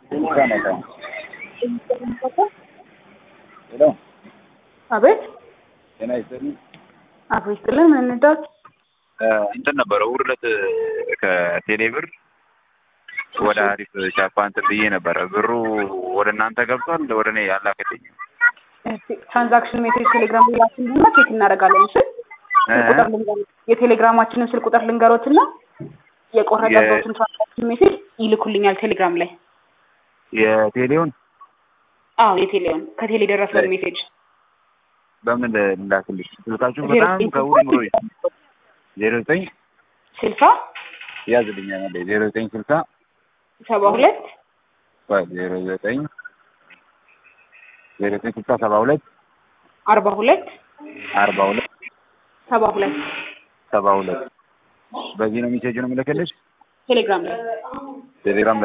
ሄሎ አቤት ጤና ይስጥልኝ። አቶ ይስጥልን ምን እንዳት እንትን ነበረ እሑድ ዕለት ከቴሌ ብር ወደ አሪፍ ቻፓ እንትን ብዬ ነበረ። ብሩ ወደ እናንተ ገብቷል፣ ወደ እኔ ያላከልኝ ትራንዛክሽን ሜሴጅ ቴሌግራም ላክልና ቼክ እናደርጋለን። እሺ ስልክ ቁጥር ልንገሮት፣ የቴሌግራማችንን ስልክ ቁጥር ልንገሮትና የቆረጠበትን ትራንዛክሽን ሜሴጅ ይልኩልኛል ቴሌግራም ላይ። የቴሌውን አዎ የቴሌውን ከቴሌ ደረሰውን ሜሴጅ በምን ላክልሽ? ስልካችሁ በጣም ከውድ ምሮ ዜሮ ዘጠኝ ስልሳ ያዝልኛ መለ ዜሮ ዘጠኝ ስልሳ ሰባ ሁለት ዜሮ ዘጠኝ ዜሮ ዘጠኝ ስልሳ ሰባ ሁለት አርባ ሁለት አርባ ሁለት ሰባ ሁለት ሰባ ሁለት በዚህ ነው ሜሴጅ ነው የምልክልሽ ቴሌግራም ላይ ቴሌግራም